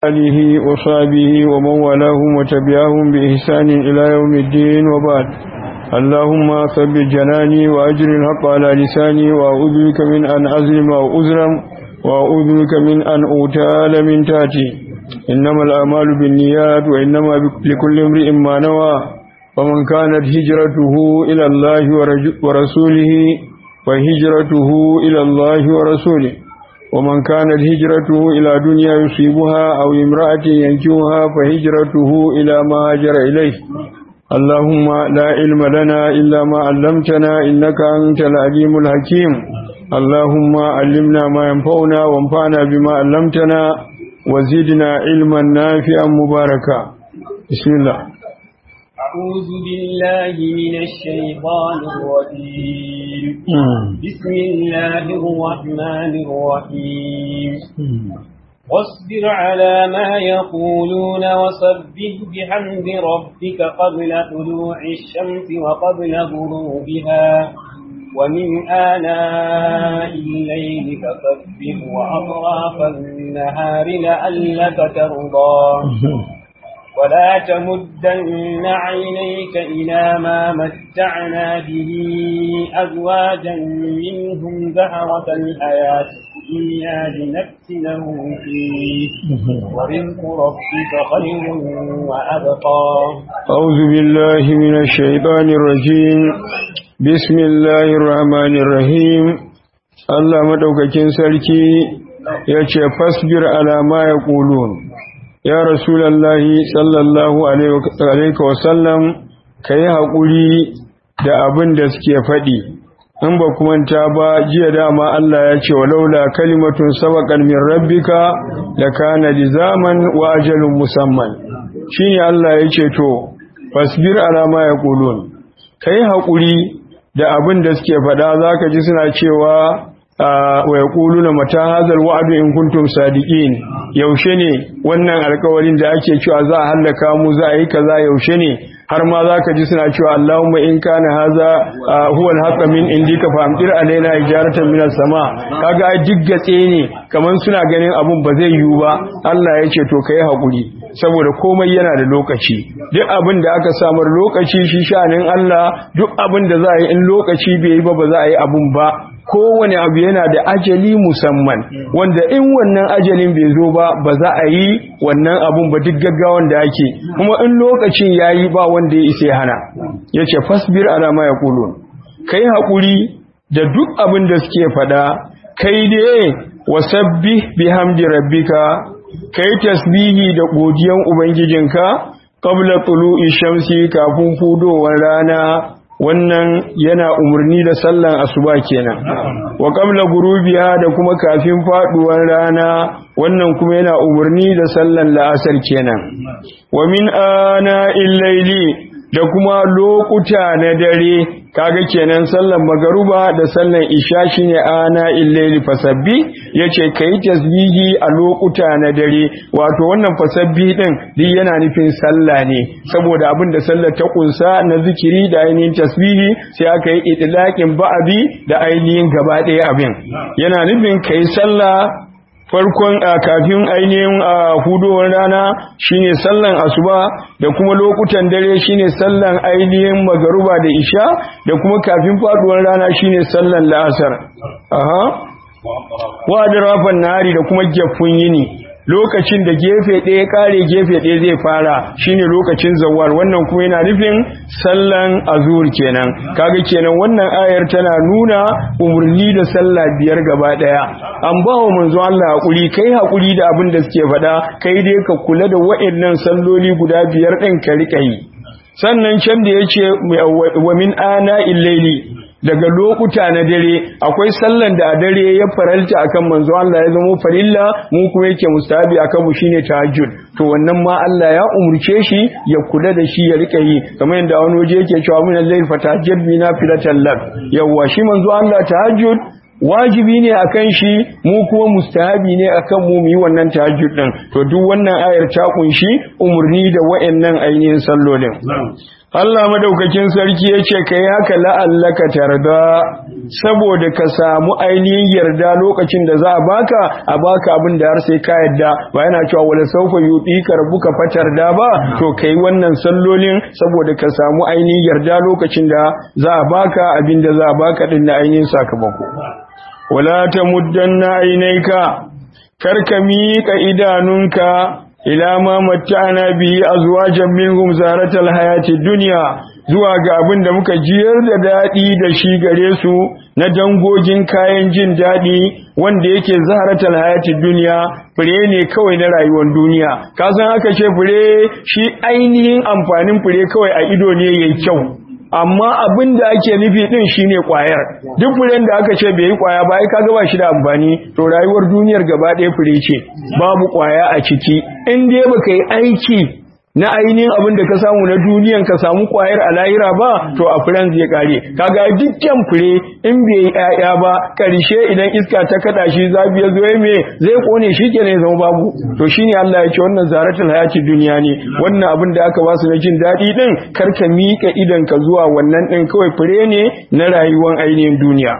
آله وصحبه ومن والاهم وتبعهم بإحسان إلى يوم الدين وبعد اللهم ثبت جناني وأجر الحق على لساني وأعوذ بك من أن أظلم أو أظلم وأعوذ بك من أن أغتال من تاتي إنما الأعمال بالنيات وإنما لكل امرئ ما نوى فمن كانت هجرته إلى الله ورسوله فهجرته إلى الله ورسوله ومن كانت هجرته إلى دنيا يصيبها أو امرأة ينكوها فهجرته إلى ما هاجر إليه اللهم لا علم لنا إلا ما علمتنا إنك أنت العليم الحكيم اللهم علمنا ما ينفعنا وانفعنا بما علمتنا وزدنا علما نافعا مباركا بسم الله أعوذ بالله من الشيطان الرجيم بسم الله الرحمن الرحيم واصبر على ما يقولون وسبح بحمد ربك قبل طلوع الشمس وقبل غروبها ومن آناء الليل فسبح وأطراف النهار لعلك ترضى ولا تمدن عينيك إلى ما متعنا به أزواجا منهم زهرة الحياة الدنيا لنفتنهم فيه ورزق ربك خير وأبقى أعوذ بالله من الشيطان الرجيم بسم الله الرحمن الرحيم الله مدوكاكين سركي yace fasbir ala ma yaqulun ya rasulallahi sallallahu alaihi wasallam ka yi haƙuri da abin da suke faɗi in ba manta ba jiya dama Allah ya ce walaula kalimatun sabaqan min rabbika lakana lizaman wa ajalun musamman shine Allah ya ce to fasbir ala ma yaqulun kai haƙuri da abin da suke faɗa zaka ji suna cewa wa yaquluna mata hadha alwa'du in kuntum sadiqin yaushe ne wannan alƙawarin da ake cewa za a hallaka mu za a yi kaza yaushe ne har ma zaka ji suna cewa Allahumma in kana hadha huwa alhaqqa min indika fa amtir alaina ijaratan min sama kaga duk gatse ne kaman suna ganin abun ba zai yiwu ba Allah ya ce to kai hakuri saboda komai yana da lokaci duk abin da aka samar lokaci shi shanin Allah duk abin da za a yi in lokaci bai yi ba ba za a yi abun ba kowane abu yana da ajali musamman wanda in wannan ajalin bai zo ba ba za a yi wannan abun ba duk gaggawan da ake kuma in lokacin ya yi ba wanda ya isa hana ya ce fasbir ala ma ya kulun kai haƙuri da duk abin da suke faɗa kai dai wasabbi bihamdi rabbika kai tasbihi da godiyan ubangijinka qabla tulu'i shamsi kafin fudowar rana wannan yana umarni da sallan asuba kenan wa qabla gurubiha da kuma kafin faduwar rana wannan kuma yana umarni da sallan la'asar kenan wa min ana illaili da kuma lokuta na dare kaga kenan sallan magaruba da sallan isha shine ana illaili fasabbi yace kai tasbihi a lokuta na dare wato wannan fasabbi din duk yana nufin sallah ne saboda abin da sallar ta kunsa na zikiri da ainihin tasbihi sai aka yi itlaqin ba'abi da ainihin gaba ɗaya abin yana nufin kai sallah farkon kafin ainihin hudowar rana shine sallan asuba da kuma lokutan dare shine sallan ainihin magaruba da isha da kuma kafin faduwar rana shine sallan la'asar aha wa adrafan nari da kuma gefun yini lokacin da gefe ɗaya kare gefe ɗaya zai fara shine lokacin zawar wannan kuma yana nufin sallan azur kenan kaga kenan wannan ayar tana nuna umarni da sallah biyar gaba ɗaya an ba wa manzo Allah hakuri kai hakuri da abin da suke faɗa kai dai ka kula da wa'annan salloli guda biyar ɗin ka riƙa yi sannan can da yace wa min ana illaili daga lokuta na dare akwai sallan da a dare ya faralta akan manzo Allah ya zama farilla mu kuma yake mustahabi akan mu shine tahajjud to wannan ma Allah ya umurce shi ya kula da shi ya rika yi kamar yadda wani waje yake cewa min al-layl fatahajjad bi nafilatan lak yawa shi manzo Allah tahajjud wajibi ne akan shi mu kuma mustahabi ne akan mu yi wannan tahajjud din to duk wannan ayar ta kunshi umurni da wayannan ainihin sallolin Allah madaukakin sarki ya ce ka yi haka la'allaka tarda saboda ka samu ainihin yarda lokacin da za a baka a baka abin da har sai ka yarda ba yana cewa wala saufa yuɗi ka rabuka fatar da ba to ka yi wannan sallolin saboda ka samu ainihin yarda lokacin da za a baka abin da za a baka din na ainihin sakamako wala ta muddanna ainaika kar ka miƙa idanunka ila ma matta'ana bihi azwajan minhum zaratal hayati dunya zuwa ga abin da muka jiyar da dadi da shi gare su na dangogin kayan jin dadi wanda yake zaharatal hayati dunya fure ne kawai na rayuwar duniya ka san aka ce fure shi ainihin amfanin fure kawai a ido ne yayi kyau amma abin da ake nufi din shine kwayar duk furen da aka ce bai yi kwaya ba ai kaga ba shi da amfani to rayuwar duniyar gaba ɗaya fure ce babu kwaya a ciki in dai baka yi aiki na ainihin abin da ka samu na duniyan ka samu kwayar a lahira ba to a furen zai kare kaga dukkan fure in bai yi ƴaƴa ba karshe idan iska ta kada shi zafi ya zo me zai kone shi kenan zama babu to shine Allah ya ce wannan zaratul hayati duniya ne wannan abin da aka ba su na jin daɗi din kar ka miƙa idan ka zuwa wannan din kawai fure ne na rayuwar ainihin duniya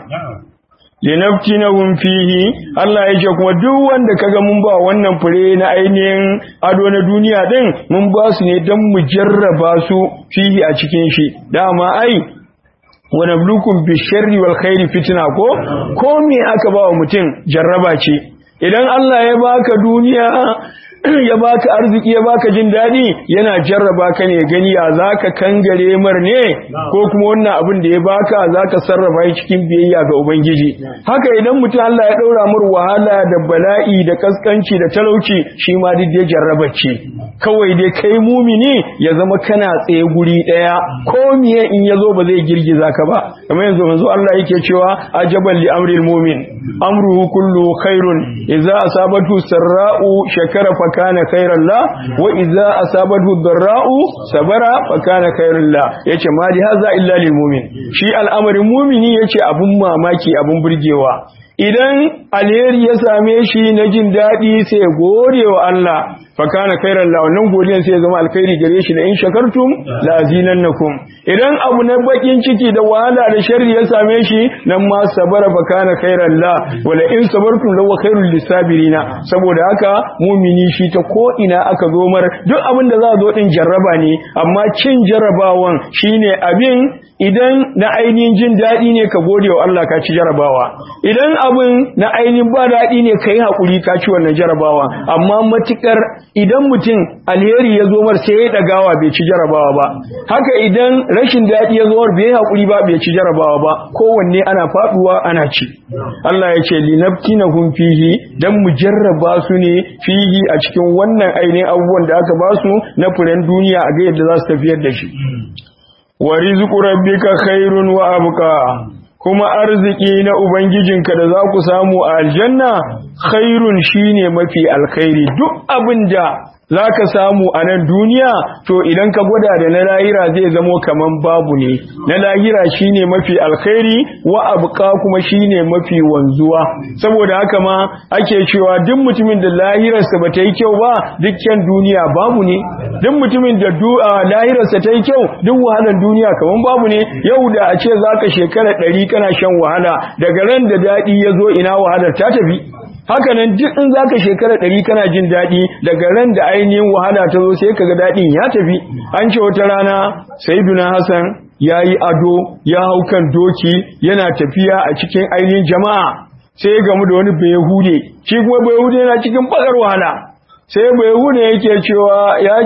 linaftinahum fihi Allah ya ce kuma duk wanda kaga mun ba wannan fure na ainihin ado na duniya din mun ba su ne dan mu jarraba su fihi a cikin shi dama ai wa nablukum bisharri wal khairi fitna ko ko me aka ba wa mutum jarraba ce idan Allah ya baka duniya ya baka arziki ya baka jin daɗi yana jarraba ka ne gani ya zaka kangare mar ne ko kuma wannan abin da ya baka zaka sarrafa shi cikin biyayya ga ubangiji haka idan mutum Allah ya ɗaura mar wahala da bala'i da kaskanci da talauci shi ma duk dai jarraba ce kawai dai kai mumini ya zama kana tsaye guri ɗaya ko miye in yazo ba zai girgiza ka ba kamar yanzu manzo Allah yake cewa ajaban li amril mu'min amruhu kullu khairun idza asabatu sarra'u shakara fa kana khairan la wa idza asabathu dharra'u sabara fa kana khairan la yace ma li hadha illa lil mu'min shi al'amarin mu'mini yace abun mamaki abun burgewa idan alheri ya same shi na jin daɗi sai gode wa Allah fa kana khairan la wannan godiyan sai ya zama alkhairi gare shi da in shakartum la azinannakum idan abu na bakin ciki da wahala da sharri ya same shi nan ma sabara fa kana khairan la wala in sabartum lawa khairul lisabirina saboda haka mumini shi ta ko ina aka zo mar duk abin da za a zo din jarraba ne amma cin jarrabawan shine abin idan na ainihin jin daɗi ne ka gode wa Allah ka ci jarabawa idan abin na ainihin ba daɗi ne ka yi haƙuri ka ci wannan jarabawa amma matuƙar idan mutum alheri ya zo mar sai ya ɗagawa bai ci jarabawa ba haka idan rashin daɗi ya zo mar bai yi haƙuri ba bai ci jarabawa ba kowanne ana faɗuwa ana ci Allah ya ce linaftinahum fihi dan mu jarraba su ne fihi a cikin wannan ainihin abubuwan da aka ba su na furen duniya a ga yadda za su tafiyar da shi wa rizqu rabbika khairun wa abqa kuma arziki na ubangijinka da za ku samu a aljanna khairun shine mafi alkhairi duk abinda za ka samu a nan duniya to idan ka gwada da na lahira zai zamo kaman babu ne na lahira shine mafi alkhairi wa abuka kuma shine mafi wanzuwa saboda haka ma ake cewa duk mutumin da lahirarsa ba ta yi kyau ba dukkan duniya babu ne duk mutumin da lahirarsa ta yi kyau duk wahalar duniya kaman babu ne yau da a ce za ka shekara ɗari kana shan wahala daga ran da daɗi ya zo ina wahalar ta tafi haka nan duk in zaka shekara ɗari kana jin daɗi daga ran da ainihin wahala ta zo sai kaga daɗin ya tafi an ce wata rana sayyiduna hasan ya yi ado ya hau kan doki yana tafiya a cikin ainihin jama'a sai ya gamu da wani bayahude shi kuma bayahude yana cikin bakar wahala sai bayahude yake cewa ya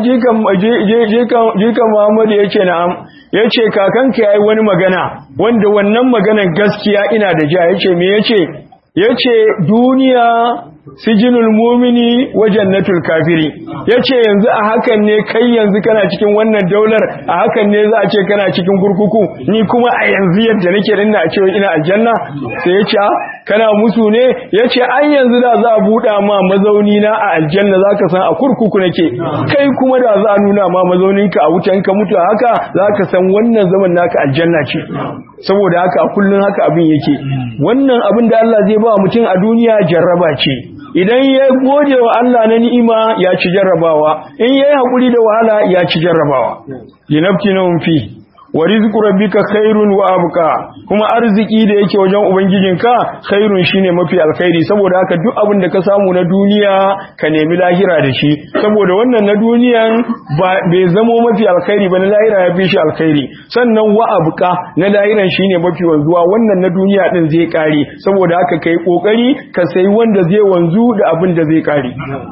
jikan muhammadu ya ce na'am ya ce kakanka ya yi wani magana wanda wannan maganan gaskiya ina da ja ya ce me ya ce ya ce duniya sijinul mumini wa jannatul kafiri ya ce yanzu a hakan ne kai yanzu kana cikin wannan daular a hakan ne za a ce kana cikin kurkuku ni kuma a yanzu yadda nake rinna a cewa ina aljanna sai ya ce kana musu ne ya ce an yanzu da za a buɗa ma mazauni na a aljanna za ka san a kurkuku nake kai kuma da za a nuna ma mazauninka a wutan ka mutu haka za ka san wannan zaman naka aljanna ce saboda haka a kullum haka abin yake wannan abin da Allah zai ba mutum a duniya jarraba ce idan ya gode wa Allah na ni'ima ya ci jarrabawa in yayi hakuri da wahala ya ci jarrabawa linaftinahum fi wa rizqu rabbika khairun wa abqa kuma arziki da yake wajen ubangijinka khairun shine mafi alkhairi saboda haka duk abin da ka samu na duniya ka nemi lahira da shi saboda wannan na duniyan ba bai zamo mafi alkhairi ba na lahira ya fi shi alkhairi sannan wa abqa na lahiran shine mafi wanzuwa wannan na duniya din zai kare saboda haka kai kokari ka sayi wanda zai wanzu da abin da zai kare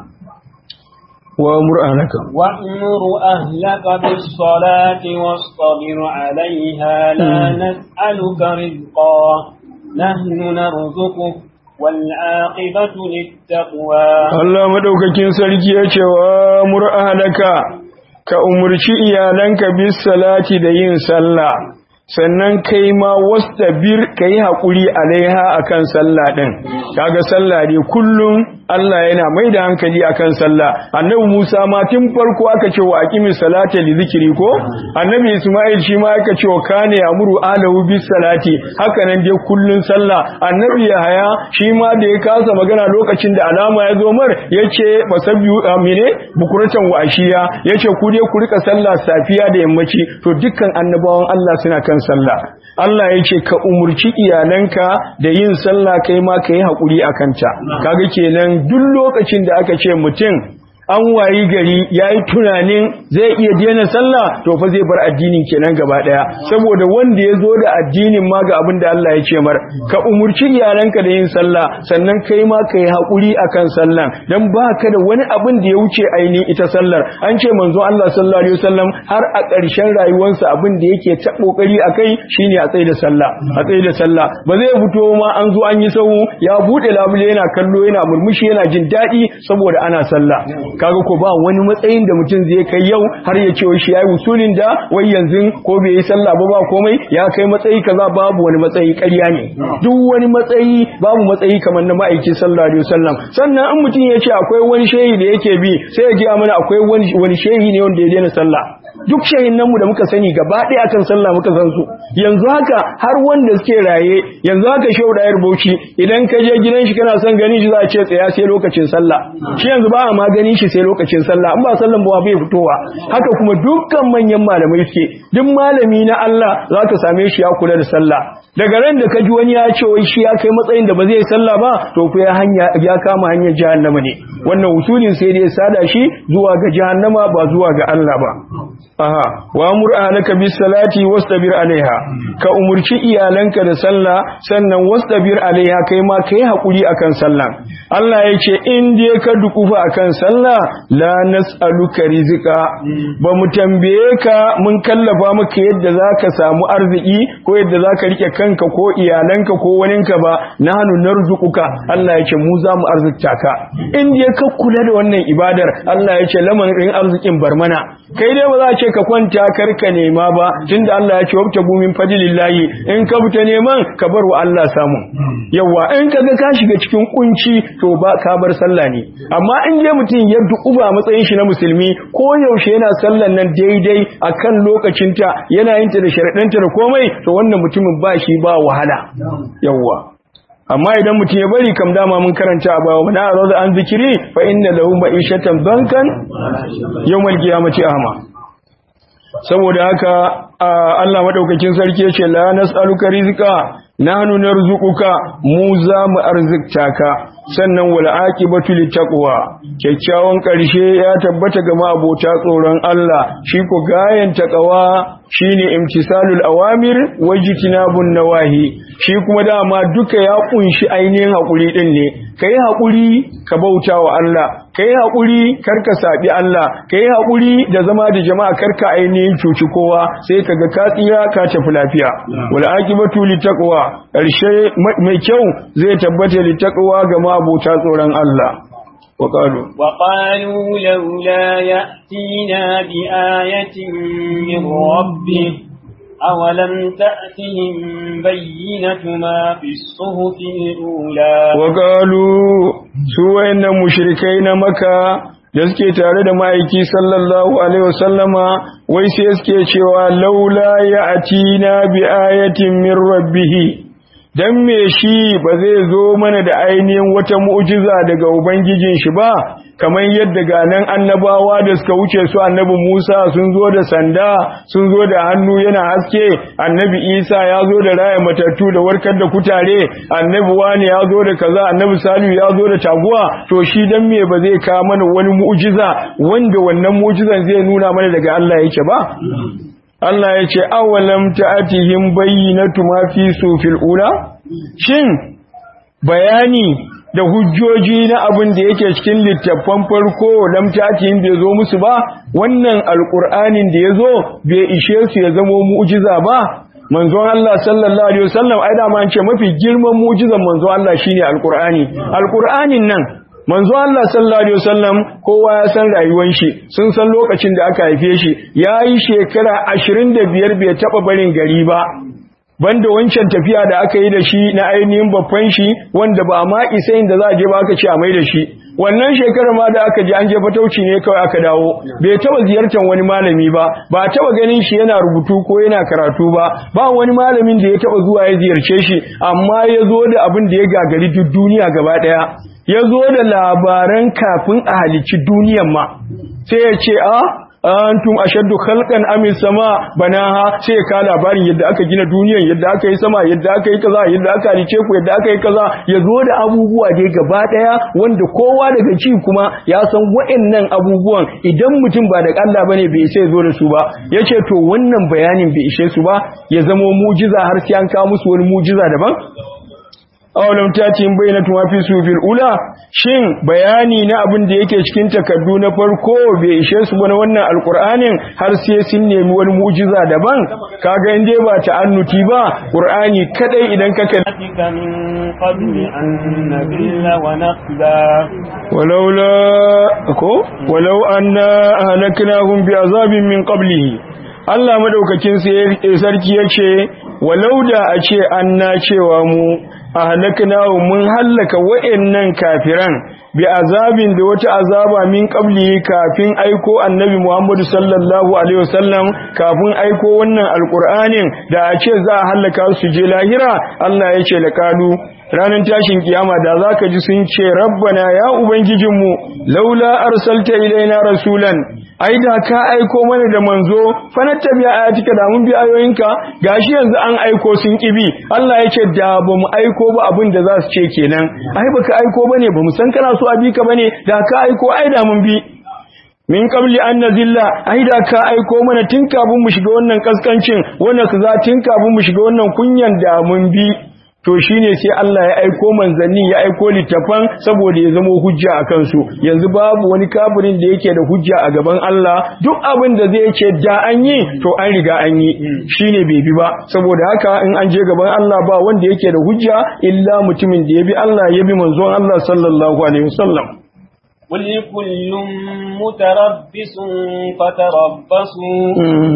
وأمر أهلك وأمر أهلك بالصلاة واصطبر عليها لا نسألك رزقا نحن نرزقك والعاقبة للتقوى الله مدوكاكين سركي يتوى أمر أهلك كأمرشي إيالنك بالصلاة دين صلى sannan kai ma wastabir kai hakuri alaiha akan sallah din kaga sallah ne kullum Allah yana mai da hankali akan sallah annabi Musa ma tun farko aka ce wa aqimi salata li zikri ko annabi Isma'il shi ma aka ce wa kana yamuru alahu bis salati haka nan dai kullun sallah annabi Yahaya shi ma da ya kasa magana lokacin da alama ya zo mar yace fasabbihu amine bukuratan wa ashiya yace ku dai ku rika sallah safiya da yammaci to dukkan annabawan Allah suna kan sallah Allah ya ce ka umurci iyalanka da yin sallah kai ma ka yi haƙuri a kanta kaga kenan duk lokacin da aka ce mutum an wayi gari ya yi tunanin zai iya daina sallah to fa zai bar addinin kenan gaba daya saboda wanda ya zo da addinin ma ga abin da Allah ya ce mar ka umurci iyalanka da yin sallah sannan kai ma ka yi haƙuri akan sallan dan ba ka da wani abin da ya wuce ainihin ita sallar an ce manzo Allah sallallahu alaihi wasallam har a ƙarshen rayuwarsa abin da yake ta kokari akai shine a tsaye da sallah a tsaye da sallah ba zai fito ma an zo an yi sahu ya bude labule yana kallo yana murmushi yana jin daɗi saboda ana sallah kaga ko ba wani matsayin da mutum zai kai yau har ya ce shi yayi usulin da wai yanzu ko bai yi sallah ba ba komai ya kai matsayi kaza babu wani matsayi ƙarya ne duk wani matsayi babu matsayi kamar na ma'aiki sallallahu alaihi wasallam sannan in mutum ya ce akwai wani shehi da yake bi sai ya ji mana akwai wani wani shehi ne wanda ya daina sallah duk shahinan mu da muka sani gaba ɗaya akan sallah muka san su yanzu haka har wanda suke raye yanzu haka shehu da yar bauchi idan ka je gidan shi kana son ganin shi za a ce tsaya sai lokacin sallah shi yanzu ba a ma ganin shi sai lokacin sallah in ba sallan ba bai fitowa haka kuma dukkan manyan malamai suke duk malami na Allah za ka same shi ya kula da sallah daga ran da ka ji wani ya ce wai shi ya kai matsayin da ba zai sallah ba to ku ya hanya ya kama hanyar jahannama ne wannan usulin sai dai sada shi zuwa ga jahannama ba zuwa ga Allah ba aha wa amur ahlaka bis salati wastabir alaiha ka umurci iyalanka da sallah sannan wastabir alaiha kai ma kai hakuri akan sallah Allah ya ce in dai ka dukufa akan sallah la nas'aluka rizqa ba mu tambaye ka mun kallafa maka yadda zaka samu arziki ko yadda zaka rike kanka ko iyalanka ko waninka ba nahnu narzuquka Allah ya ce mu za mu arzikta ka in dai ka kula da wannan ibadar Allah ya ce lamarin arzikin barmana kai dai ba za a ce ka kwanta karka nema ba tunda Allah ya ce wabta gumin fadlillahi in ka fita neman ka bar wa Allah samu yawa in ka ga ka shiga cikin kunci to ba ka bar sallah ne amma in je mutum ya dukuba matsayin shi na musulmi ko yaushe yana sallan nan daidai akan lokacinta yana yin ta da sharadanta da komai to wannan mutumin ba shi ba wahala yawa amma idan mutum ya bari kam dama mun karanta a bawa na arzu an zikiri fa inna lahu ma'ishatan bankan yawmal qiyamati ahma saboda haka Allah madaukakin sarki yace la nas'aluka rizqa nahnu narzuquka mu za mu arzikta ka sannan wal aqibatu littaqwa kyakkyawan karshe ya tabbata ga abota tsoron Allah shi ko gayan taqwa shine imtisalul awamir wajtinabun nawahi shi kuma dama duka ya kunshi ainihin hakuri din ne kai hakuri ka bauta wa Allah kai hakuri karka sabi Allah kai hakuri da zama da jama'a karka ainihin cuci kowa sai kaga ka tsira ka tafi lafiya wal aqibatu littaqwa karshe mai kyau zai tabbata littaqwa ga abota tsoron Allah وقالوا وقالوا لولا يأتينا بآية من ربه أولم تأتهم بينة ما في الصحف الأولى وقالوا سوى إن مشركين مكة da suke tare da ma'aiki sallallahu alaihi wasallama wai sai suke cewa laula ya atina bi ayatin min rabbihi dan me shi ba zai zo mana da ainihin wata mu'jiza daga ubangijin shi ba kamar yadda ga nan annabawa da suka wuce su annabi Musa sun zo da sanda sun zo da hannu yana haske annabi Isa ya zo da raya matattu da warkar da kutare annabi wani ya zo da kaza annabi Salihu ya zo da taguwa to shi dan me ba zai kawo mana wani mu'jiza wanda wannan mu'jizan zai nuna mana daga Allah yake ba Allah ya ce awalam ta'atihim bayyinatu ma fi sufil ula shin bayani da hujjoji na abin da yake cikin littattafan farko lam ta'atihim bai zo musu ba wannan alqur'anin da yazo bai ishe su ya zamo mu'jiza ba manzon Allah sallallahu alaihi wasallam ai da man ce mafi girman mu'jizan manzon Allah shine alqur'ani alqur'anin nan manzo Allah sallallahu alaihi wasallam kowa ya san rayuwar shi sun san lokacin da aka haife shi yayi shekara 25 bai taba barin gari ba banda wancan tafiya da aka yi da shi na ainihin babban shi wanda ba ma isa inda za a je ba aka ce a mai da shi wannan shekarar ma da aka je an je fatauci ne kawai aka dawo bai taba ziyartar wani malami ba ba taba ganin shi yana rubutu ko yana karatu ba ba wani malamin da ya taba zuwa ya ziyarce shi amma ya zo da abin da ya gagari duk duniya gaba daya ya zo da labaran kafin a halicci duniyan ma sai ya ce a antum ashaddu khalqan am sama banaha sai ka labarin yadda aka gina duniyan yadda aka yi sama yadda aka yi kaza yadda aka halice ku yadda aka yi kaza ya zo da abubuwa dai gaba daya wanda kowa daga ci kuma ya san wa'annan abubuwan idan mutum ba da Allah bane bai sai zo da su ba yace to wannan bayanin bai ishe su ba ya zama mujiza har sai an kawo musu wani mujiza daban awalam tatin bayyinatu ma fi sufil ula shin bayani na abin da yake cikin takaddu na farko bai ishe su ba na wannan alqur'anin har sai sun nemi wani mu'jiza daban kaga in dai ba ta'annuti ba qur'ani kadai idan ka kan min qabli an nabilla wa naqda walaula ko walau anna ahlaknahum bi azabin min qablihi Allah madaukakin sarki yace walau da a ce anna cewa mu ahlaknahu mun hallaka wa'annan kafiran bi azabin da wata azaba min qabli kafin aiko annabi Muhammad sallallahu alaihi wasallam kafin aiko wannan alqur'anin da a ce za a hallaka su je lahira Allah ya ce laqalu ranar tashin kiyama da zaka ji sun ce rabbana ya ubangijinmu laula arsalta ilaina rasulan ai da ka aiko mana da manzo fa nattabi ayatika da mun bi ayoyinka gashi yanzu an aiko sun kibi Allah ya ce da ba mu aiko ba abin da za su ce kenan ai baka aiko bane ba mu san kana so a bi ka bane da ka aiko ai da mun bi min qabli an nazilla ai da ka aiko mana tun kafin mu shiga wannan kaskancin wannan kaza tun kafin mu shiga wannan kunyan da mun bi to shine sai Allah ya aiko manzanni ya aiko littafan saboda ya zama hujja a kansu yanzu babu wani kafirin da yake da hujja a gaban Allah duk abin da zai ce da an yi to an riga an yi shine bai bi ba saboda haka in an je gaban Allah ba wanda yake da hujja illa mutumin da ya bi Allah ya bi manzon Allah sallallahu alaihi wasallam قل كل متربص فتربصوا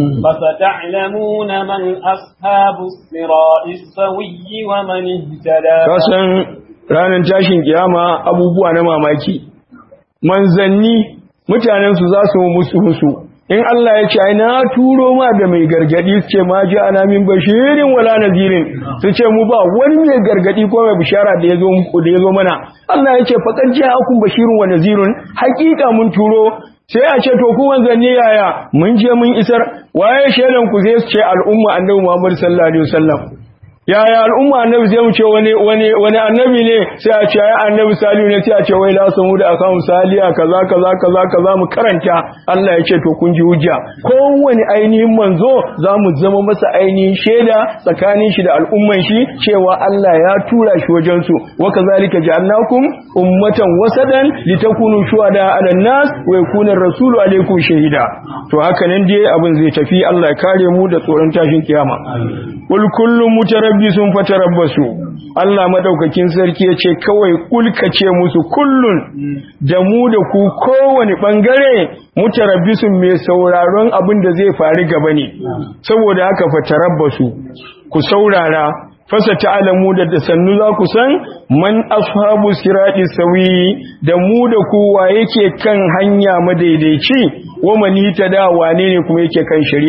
فستعلمون من أصحاب الصراط السوي ومن اهتدى kasan ranar tashin kiyama abubuwa na mamaki manzanni mutanen su za su musu musu in Allah ya ce ai na turo ma da mai gargadi su ce ma ji ana min bashirin wala nazirin su ce mu ba wani mai gargadi ko mai bishara da yazo muku da yazo mana Allah ya ce faqad ja'akum bashirun wa nazirun haqiqa mun turo sai a ce to ku wanzanni yaya mun je mun isar waye shedan ku zai ce al'umma annabi Muhammad sallallahu alaihi wasallam yaya al'umma annabi zai mu ce wani wani wani annabi ne sai a ce ai annabi salihu ne sai a ce wai la samu da akan saliya kaza kaza kaza kaza mu karanta Allah ya ce to kun ji hujja kowane ainihin manzo za mu zama masa ainihin shaida tsakanin shi da al'umman shi cewa Allah ya tura shi wajen su wa kazalika ja'alnakum ummatan wasadan litakunu shuhada 'ala nas wa yakuna ar-rasulu 'alaykum shahida to haka nan dai abin zai tafi Allah ya kare mu da tsoron tashin kiyama kul kullu mutarabbisun fatarabbasu Allah madaukakin sarki yace kawai kulkace musu kullun da mu da ku kowane bangare mutarabbisun mai sauraron abin da zai faru gaba ne saboda haka fatarabbasu ku saurara fasa ta'alamu da da sannu za ku san man ashabu sirati sawi da mu da kowa yake kan hanya madaidaici wa manita da wane ne kuma yake kan shari'a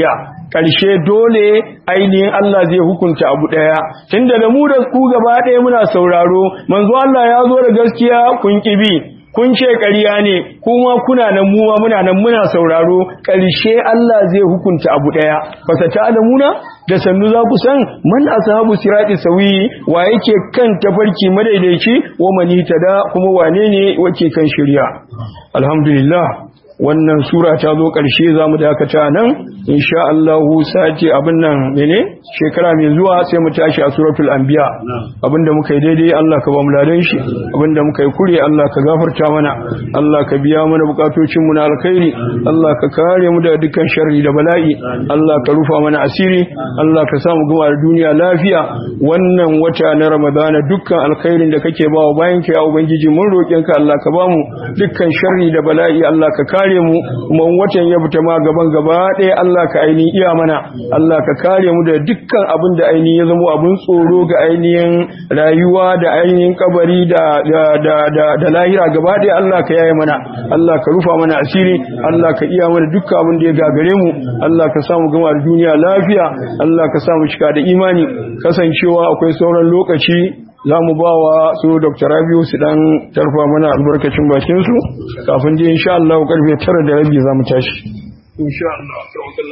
ƙarshe dole ainihin Allah zai hukunta abu ɗaya tunda da mu da ku gaba ɗaya muna sauraro manzo Allah ya zo da gaskiya kun kibi kun ce ƙarya ne kuma kuna nan mu ma muna nan muna sauraro ƙarshe Allah zai hukunta abu ɗaya fasata alamuna da sannu za ku san man ashabu sirati sawi wa yake kan tafarki madaidaici wa mani tada kuma wane ne wake kan shirya alhamdulillah wannan sura ta zo ƙarshe za mu dakata nan insha Allah sati abin nan mene shekara mai zuwa sai mu tashi a suratul anbiya abinda muka yi daidai Allah ka ba mu ladan shi abinda muka yi kure Allah ka gafarta mana Allah ka biya mana bukatocin mu na alkhairi Allah ka kare mu da dukkan sharri da bala'i Allah ka rufa mana asiri Allah ka samu gama da duniya lafiya wannan wata na Ramadana dukkan alkhairin da kake ba wa bayan ka ya ubangiji mun roƙen ka Allah ka ba mu dukkan sharri da bala'i Allah ka kare mu kuma watan ya fita ma gaban gaba ɗaya Allah ka ainihin iya mana Allah ka kare mu da dukkan abin da ainihin ya zama abin tsoro ga ainihin rayuwa da ainihin kabari da da da da, da lahira gaba ɗaya Allah ka yaye mana Allah ka rufa mana asiri Allah ka iya mana dukkan abin da ya gagare mu Allah ka samu gama da duniya lafiya Allah ka samu cika da imani kasancewa akwai sauran lokaci za mu ba wa su dr rabiu su dan tarfa mana albarkacin bakinsu kafin ji insha Allah karfe tara da rabi za mu tashi insha Allah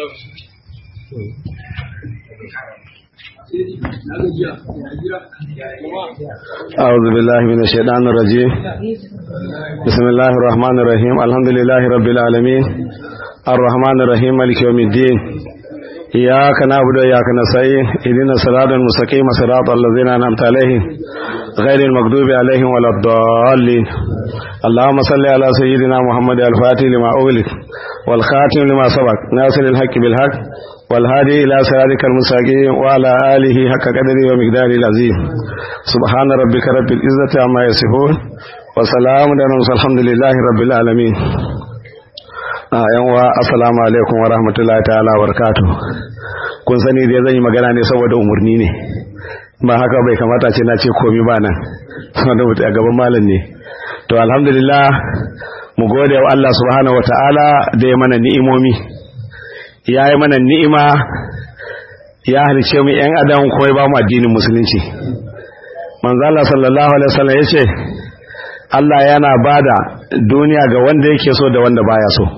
أعوذ بالله من الشيطان الرجيم بسم الله الرحمن الرحيم الحمد لله رب العالمين الرحمن الرحيم مالك يوم الدين إياك نعبد وإياك نستعين اهدنا الصراط المستقيم صراط الذين أنعمت عليهم غير المغضوب عليهم ولا الضالين اللهم صل على سيدنا محمد الفاتح لما أغلق والخاتم لما سبق ناصر الحق بالحق والهادي إلى صراطك المستقيم وعلى آله حق قدره ومقداره العظيم سبحان ربك رب العزة عما يصفون وسلام على الحمد لله رب العالمين a yanwa assalamu alaikum wa rahmatullahi ta'ala wa barakatuh kun sani dai zan yi magana ne saboda umarni ne ba haka bai kamata ce na ce komi ba nan saboda mutu a gaban malam ne to alhamdulillah mu gode wa Allah subhanahu wa ta'ala da ya mana ni'imomi ya yi mana ni'ima ya halice mu yan adam kuma ya ba mu addinin musulunci manzo Allah sallallahu alaihi wasallam yace Allah yana bada duniya ga wanda yake so da wanda baya so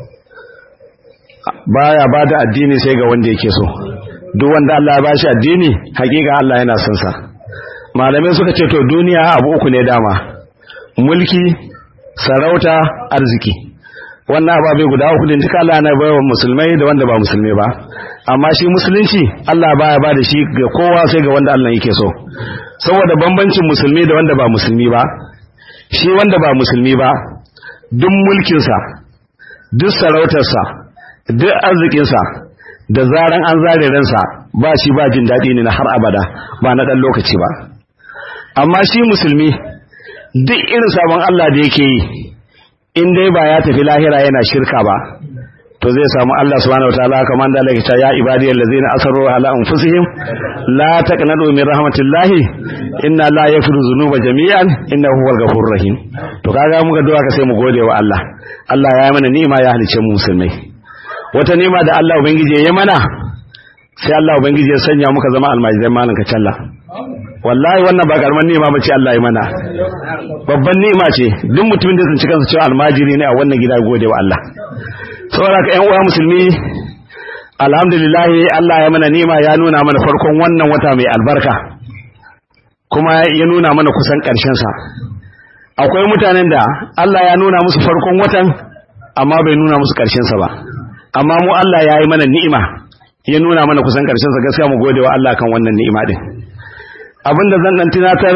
baya bada addini sai ga wanda yake so duk wanda Allah ya bashi addini hakika Allah yana son sa malamai suka ce to duniya abu uku ne dama mulki sarauta arziki wannan ababe guda uku din duka Allah yana bayar musulmai da wanda ba musulmai ba amma shi musulunci Allah baya ba da shi ga kowa sai ga wanda Allah yake so saboda bambancin musulmi da wanda ba musulmi ba shi wanda ba musulmi ba duk mulkinsa duk sarautarsa duk arzikinsa da zaran an zare ransa ba shi ba jin daɗi ne na har abada ba na ɗan lokaci ba amma shi musulmi duk irin sabon Allah da yake yi in dai ba ya tafi lahira yana shirka ba to zai samu Allah subhanahu wataala kamar da Allah ya ibadiyal ladzina asarru ala anfusihim la taqnatu min rahmatillahi inna la yaghfiru dhunuba jami'an innahu huwal ghafurur rahim to kaga muka duwa ka sai mu gode wa Allah Allah ya mana ni'ima ya halice mu musulmai wata ni'ima da Allah ubangiji ya mana sai Allah ubangiji ya sanya muka zama almajirai malan ka challa wallahi wannan ba karamar ni'ima bace Allah ya mana babban ni'ima ce duk mutumin da tsinci kansa cewa almajiri ne a wannan gida gode wa Allah saboda ka ƴan uwa musulmi alhamdulillah Allah ya mana ni'ima ya nuna mana farkon wannan wata mai albarka kuma ya nuna mana kusan ƙarshen sa akwai mutanen da Allah ya nuna musu farkon watan amma bai nuna musu ƙarshen sa ba amma mu Allah ya yi mana ni'ima ya nuna mana kusan ƙarshen sa gaskiya mu gode wa Allah kan wannan ni'ima din abinda zan dan tunatar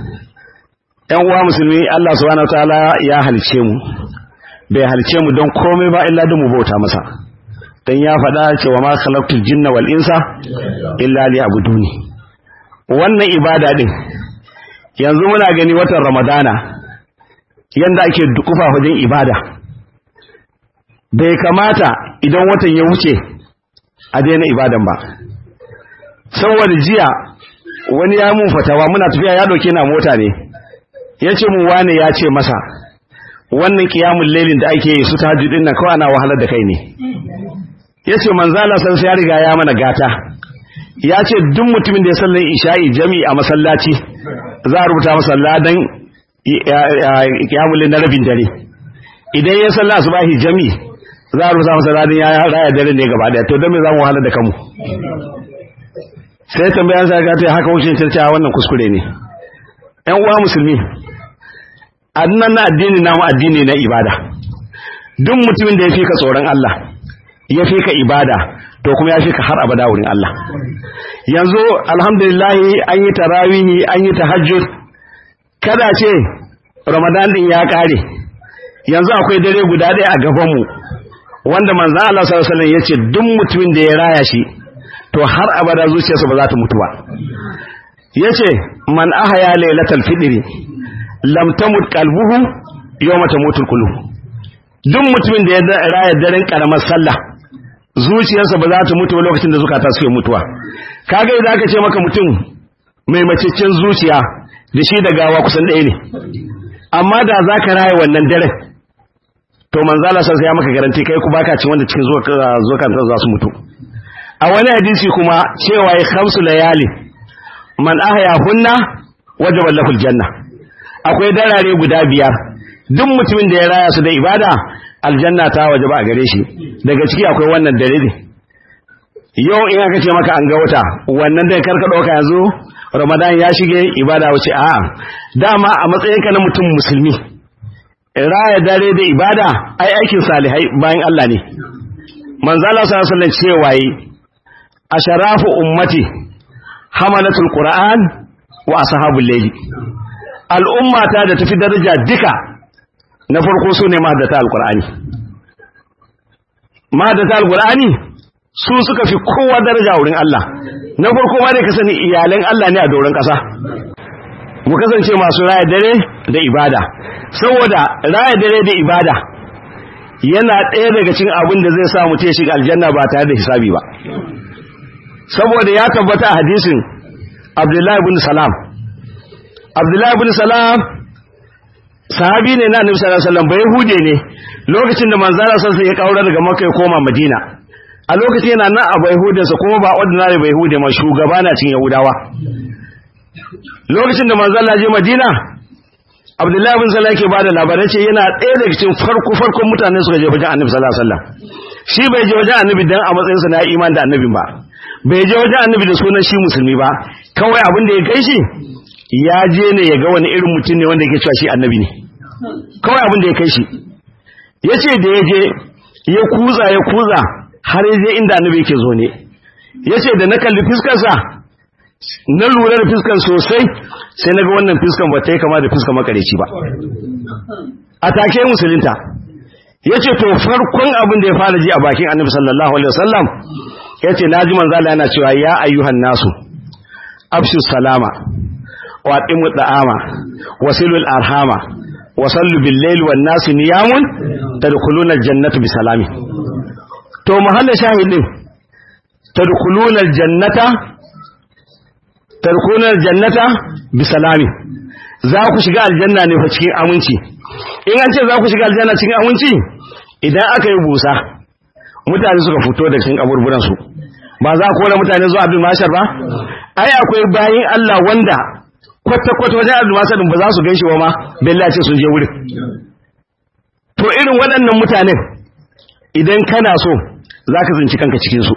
ƴan uwa musulmi Allah subhanahu wataala ya halice mu bai halice mu don komai ba illa don mu bauta masa dan ya faɗa cewa ma khalaqtul jinna wal insa illa liya'buduni wannan ibada din yanzu muna gani watan ramadana yanda ake dukufa wajen ibada bai kamata idan watan ya wuce a daina ibadan ba saboda jiya wani ya mun fatawa muna tafiya ya dauke na mota ne ya ce mu wane ya ce masa wannan kiyamun lailin da ake yi su tahajjudin nan kawai ana wahalar da kai ne yace manzala san sai ya riga ya mana gata ya ce duk mutumin da ya sallar isha'i jami'i a masallaci za a rubuta masa ladan kiyamulin na rabin dare idan ya sallar asubahi jami'i za a rubuta masa ladan ya raya dare ne gaba daya to don me za mu wahala da kanmu sai tambayan sa ga ta haka wucin cewa wannan kuskure ne ƴan uwa musulmi annan na addini na mu addini na ibada duk mutumin da ya fi ka tsoron Allah ya fi ka ibada to kuma ya fi ka har abada wurin Allah yanzu alhamdulillah an yi tarawihi an yi tahajjud kada ce ramadan din ya kare yanzu akwai dare guda ɗaya a gabanmu wanda manzo Allah sallallahu alaihi wasallam yace duk mutumin da ya raya shi to har abada zuciyarsa ba za ta mutu ba yace man ahya lailatal fitri lam tamut qalbuhu yawma tamutul qulub duk mutumin da ya raya daren karamar sallah zuciyarsa ba za ta mutu lokacin da zukata suke mutuwa kaga idan aka ce maka mutum mai maciccin zuciya da shi da gawa kusan ɗaya ne amma da za ka raya wannan daren to manzala sai ya maka garanti kai ku baka cin wanda cikin zukan za su mutu a wani hadisi kuma cewa ya khamsu layali man ahya hunna wajaba lahul janna akwai darare guda biyar duk mutumin da ya raya su da ibada aljanna ta waje ba a gare shi daga ciki akwai wannan dalili yau in aka ce maka an ga wata wannan dai karka ɗauka yanzu ramadan ya shige ibada wuce a dama a matsayinka na mutum musulmi raya dare da ibada ai aikin salihai bayan Allah ne manzala sallallahu alaihi wasallam cewa yi asharafu ummati hamalatul qur'an wa ashabul layli al'ummata da tafi daraja duka na farko su ne mahaddata alkur'ani mahaddata alkur'ani su suka fi kowa daraja wurin Allah na farko ma dai ka sani iyalan Allah ne a doron ƙasa mu kasance masu raya dare da ibada saboda raya dare da ibada yana ɗaya daga cikin abin da zai sa mutum ya shiga aljanna ba tare da hisabi ba saboda ya tabbata a hadisin abdullahi bin salam abdullahi bin salam sahabi ne na annabi sallallahu alaihi wasallam bai hude ne lokacin da manzara sallallahu alaihi ya kaura daga makka ya koma madina a lokacin yana nan a bai hudensa kuma ba ordinary bai hude ma shugaba na cin yahudawa lokacin da manzara je madina abdullahi bin salam yake bada labarai ce yana ɗaya daga cikin farko farkon mutane suka je wajen annabi sallallahu alaihi wasallam shi bai je wajen annabi dan a matsayinsa na iman da annabin ba bai je wajen annabi da sunan shi musulmi ba kawai abin da ya kai shi ya je ne ya ga wani irin mutum ne wanda yake cewa shi annabi ne kawai abin da ya kai shi ya ce da ya je ya kuza ya kuza har ya je inda annabi yake zo ne ya ce da na kalli fiskarsa na lura da fiskan sosai sai na ga wannan fiskan ba ta yi kama da fiskan makareci ba a take musulunta ya ce to farkon abin da ya fara ji a bakin annabi sallallahu alaihi wasallam ya ce na ji manzala yana cewa ya ayyuhan nasu afshu salama wa aqimu da'ama wasilul arhama wa sallu bil layl wan nasu niyamun tadkhuluna jannata bi salami to mahalla shahidin tadkhuluna jannata tadkhuluna jannata bi salami za ku shiga aljanna ne fa cikin aminci in an ce za ku shiga aljanna cikin aminci idan aka yi busa mutane suka fito da cikin kaburburan su ba za ku kora mutane zuwa abin mashar ba ai akwai bayin Allah wanda kwata-kwata wajen abin mashar ba za su gaishe wa ma bella ce sun je wurin to irin waɗannan mutanen idan kana so za ka zinci kanka cikinsu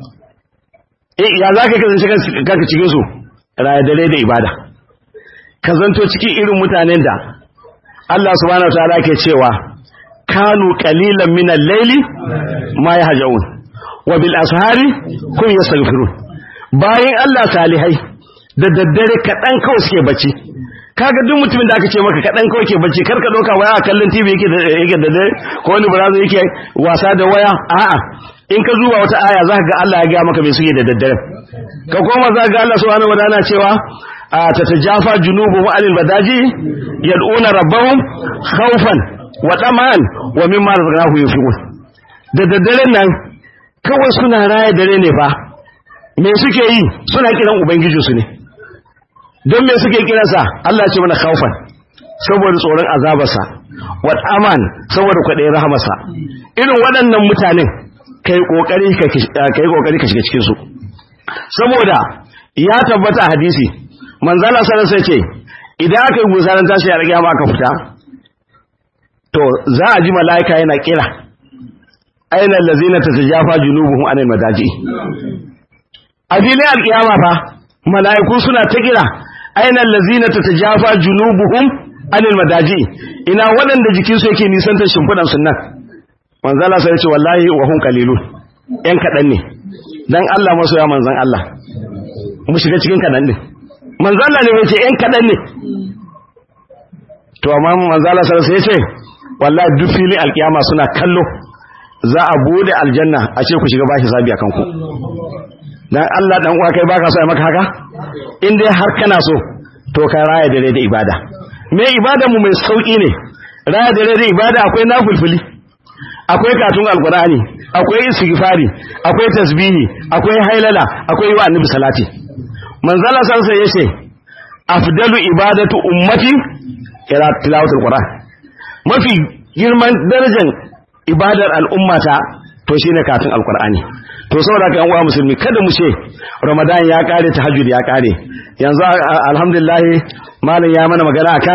ya za ka zinci kanka cikinsu raya dare da ibada ka zanto cikin irin mutanen da Allah subhanahu wa ta'ala ke cewa kanu qalilan min al-layli ma yahjaun wa bil ashari kun yastaghfirun bayan Allah salihai da daddare kadan kawai suke bacci kaga duk mutumin da aka ce maka kadan kawai ke bacci karka doka waya kallon TV yake da yake da dare ko wani barazo yake wasa da waya a'a in ka zuwa wata aya zaka ga Allah ya ga maka me suke da daddare ka koma zaka ga Allah subhanahu wa ta'ala cewa tatajafa junubuhum anil badaji yad'una rabbahum khawfan wa taman wa mimma razaqnahum yunfiqun da daddare nan kawai suna raya dare ne fa me suke yi suna kiran ubangijinsu ne don me suke kiransa Allah ce mana khawfan saboda tsoron azabarsa wa aman saboda kwaɗayin rahamarsa irin waɗannan mutanen kai kokari ka kai kokari ka shiga cikin su saboda ya tabbata a hadisi manzala sallallahu alaihi ce idan aka yi gusaran tashi a rage aka fita to za a ji mala'ika yana kira aina allazina tatajafa junubuhum anil madaji a filin alkiyama fa mala'iku suna ta kira aina allazina tatajafa junubuhum anil madaji ina waɗanda jikinsu yake nisantar shimfiɗan sunnan manzala sai ce wallahi wa hun qalilun yan kadan ne dan Allah masoya manzan Allah mu shiga cikin kadan din manzan Allah ne yace yan kadan ne to amma manzala sai sai ce wallahi duk filin alkiyama suna kallo za a bude aljanna a ce ku shiga bashi sabi akan ku dan Allah dan uwa kai baka so ai maka haka in dai har kana so to ka raya dare da ibada me ibada mu mai sauki ne raya dare da ibada akwai nafilfili akwai katun alkurani akwai istighfari akwai tasbihi akwai hailala akwai wa annabi salati manzala sansa yace afdalu ibadatu ummati ila tilawatul qur'an mafi girman darajar ibadar al'ummata to shine katun alkurani to saboda kan uwa musulmi kada mu ce ramadan ya kare tahajjud ya kare yanzu alhamdulillah malam ya mana magana akan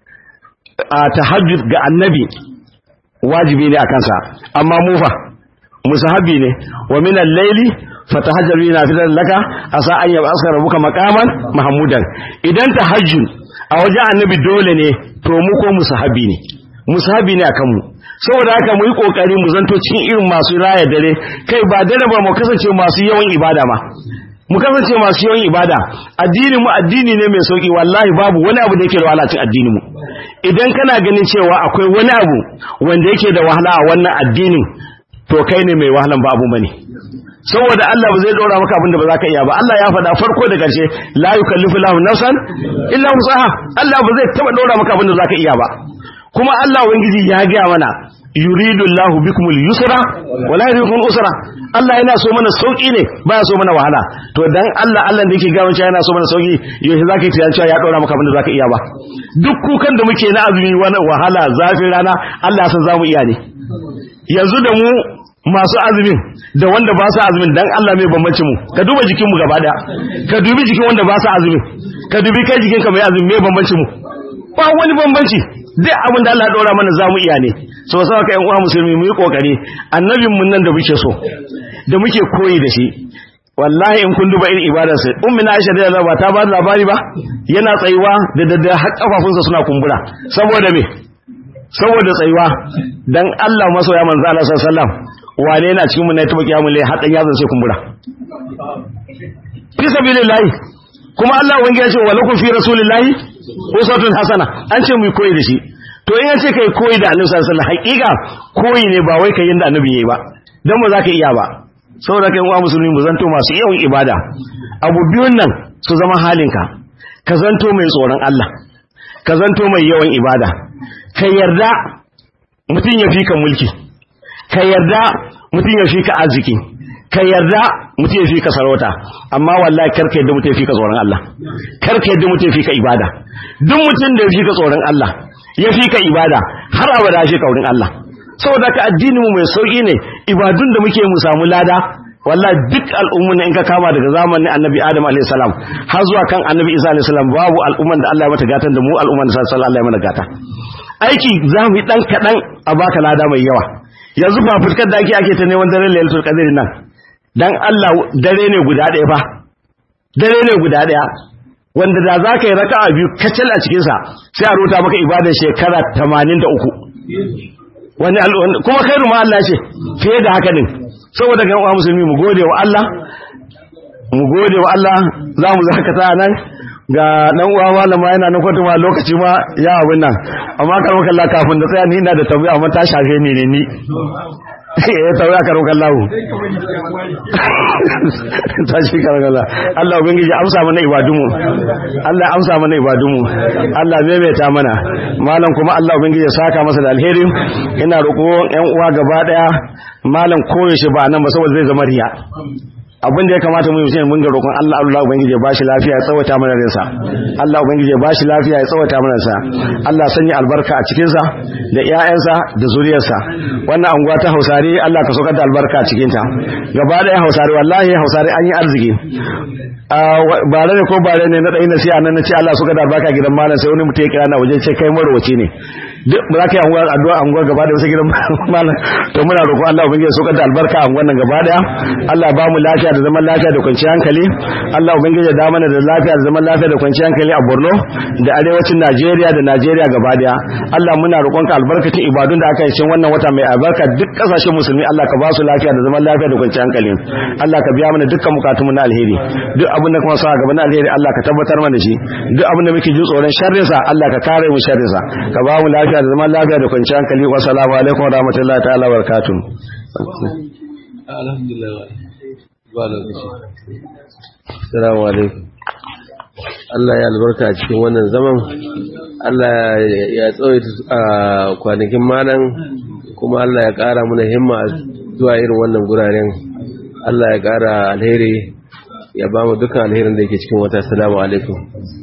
tahajjud ga annabi wajibi ne a kansa amma mufa musahabi ne wa min al-layli fatahajjar bina fitar laka asa an yaba askar rabuka maqaman mahmudan idan tahajjud a wajen annabi dole ne to mu ko musahabi ne musahabi ne akan mu saboda haka mu yi kokari mu zanto cikin irin masu raya dare kai ba dare ba mu kasance masu yawan ibada ma mu kasance masu yawan ibada addini mu addini ne mai sauki wallahi babu wani abu da yake da wahala cikin addini mu idan kana ganin cewa akwai wani abu wanda yake da wahala a wannan addinin to kai ne mai wahalan ba abu bane saboda Allah ba zai dora maka abin da ba za ka iya ba Allah ya faɗa farko da ƙarshe la yukallifu lahu nafsan illa wusaha Allah ba zai taba dora maka abin da za ka iya ba kuma Allah ubangiji ya ga mana yuridu Allahu bikumul yusra wala yuridu usra Allah yana so mana sauki ne baya so mana wahala to dan Allah Allah da yake ga wancan yana so mana sauki yaushe zaka yi tunanin cewa ya dora maka abin da zaka iya ba duk kukan da muke na azumi wani wahala zafin rana Allah ya san zamu iya ne yanzu da mu masu azumin da wanda ba su azumin dan Allah mai bambanci mu ka duba jikin mu gaba daya ka dubi jikin wanda ba su azumin ka dubi kai jikin ka mai azumi mai bambanci mu ba wani bambanci duk abin da Allah ya dora mana zamu iya ne so sai ka yan uwa musulmi mu yi kokari annabin mun nan da muke so da muke koyi da shi wallahi in kun duba irin ibadar sa ummi na Aisha da ba ta ba da labari ba yana tsayuwa da da har kafafunsa suna kumbura saboda me saboda tsayuwa dan Allah masoya manzo Allah sallallahu alaihi wasallam wane yana cikin mun ne ta bakiya mun lai hadan yazan sai kumbura fi sabilillahi kuma Allah wani ya ce wa lakum fi rasulillahi usatun hasana an ce mu koyi da shi to in an ce kai koyi da annabi sallallahu alaihi wasallam haƙiƙa koyi ne ba wai kai yanda annabi yayi ba dan ba za ka iya ba saboda kai uwa musulmi mu zanto masu yawan ibada abu biyun nan su zama halinka ka zanto mai tsoron Allah ka zanto mai yawan ibada ka yarda mutum ya fi ka mulki ka yarda mutum ya fi ka arziki ka yarda mutum ya fi ka sarauta amma wallahi karka yadda mutum ya fi ka tsoron Allah karka yadda mutum ya fi ka ibada duk mutum da ya fi ka tsoron Allah ya fi ka ibada har abada ya fi ka wurin Allah saboda ka addini mu mai sauki ne ibadun da muke mu samu lada wallahi duk al'ummun in ka kama daga zamanin annabi adam alayhi salam har zuwa kan annabi isa alayhi salam babu al'umman da Allah ya mata gatan da mu al'umman da sallallahu alaihi mana gata aiki za mu yi dan kadan a baka lada mai yawa yanzu ba fuskar da ake ake ta neman daren lailatul qadr nan dan Allah dare ne guda ɗaya fa dare ne guda ɗaya wanda da za ka yi raka'a biyu kacal a cikinsa sai a ruta maka ibadar shekara 83 wani kuma khairu ma Allah ce fiye da haka din saboda ga uwa musulmi mu gode wa Allah mu gode wa Allah za mu zakata nan ga dan uwa malama yana na kwatu ma lokaci ma ya abin nan amma kar maka Allah kafin da tsaya ni ina da tambaya amma ta shafe ni ne ni eh tambaya kar maka Allah ta shi kar maka Allah Allah ubangiji amsa mana ibadunmu Allah amsa mana ibadunmu Allah maimaita mana malam kuma Allah ubangiji ya saka masa da alheri ina roƙo ƴan uwa gaba daya malam koyaushe ba nan ba saboda zai zama riya abin da ya kamata mu yi shine mun ga roƙon Allah Allah ubangiji ya bashi lafiya ya tsawata mana rinsa Allah ubangiji ya bashi lafiya ya tsawata mana sa Allah sanya albarka a cikin sa da ƴaƴansa da zuriyarsa wannan anguwa ta Hausare Allah ka saukar da albarka a cikin ta gaba da Hausare wallahi Hausare an yi arziki bare ne ko bare ne na dai nasiha nan nace Allah suka da albarka gidan malam sai wani mutum ya kira na waje ce kai marwaci ne duk ba za ka yi anguwa addu'a anguwa gaba da wasu gidan malam to muna roƙon Allah ubangiji ya saukar da albarka a anguwan nan gaba daya Allah ba mu lafiya da zaman lafiya da kwanciyar hankali Allah ubangiji ya da mana da lafiya da zaman lafiya da kwanciyar hankali a Borno da arewacin Najeriya da Najeriya gaba daya Allah muna roƙon ka albarkacin ibadun da aka yi cikin wannan wata mai albarka duk kasashen musulmi Allah ka ba su lafiya da zaman lafiya da kwanciyar hankali Allah ka biya mana dukkan bukatun mu na alheri duk abin da kuma sa gaba na alheri Allah ka tabbatar mana shi duk abin da muke jin tsoron sharrin sa Allah ka kare mu sharrin sa ka ba mu lafiya da zaman lafiya da kwanciyar hankali wa assalamu alaikum wa rahmatullahi ta'ala wa barakatuh alhamdulillah ba lokaci assalamu alaikum Allah ya albarka a cikin wannan zaman Allah ya tsawaita a kwanakin malam kuma Allah ya ƙara mana himma zuwa irin wannan guraren Allah ya ƙara alheri ya ba mu dukkan alherin da yake cikin wata assalamu alaikum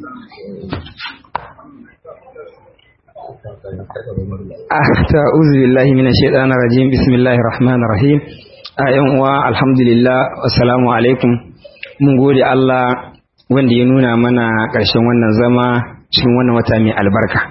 ta'uzu billahi minash shaitanir rajim bismillahir rahmanir rahim ayan uwa alhamdulillah assalamu alaikum mun gode Allah wanda ya nuna mana ƙarshen wannan zama cikin wannan wata mai albarka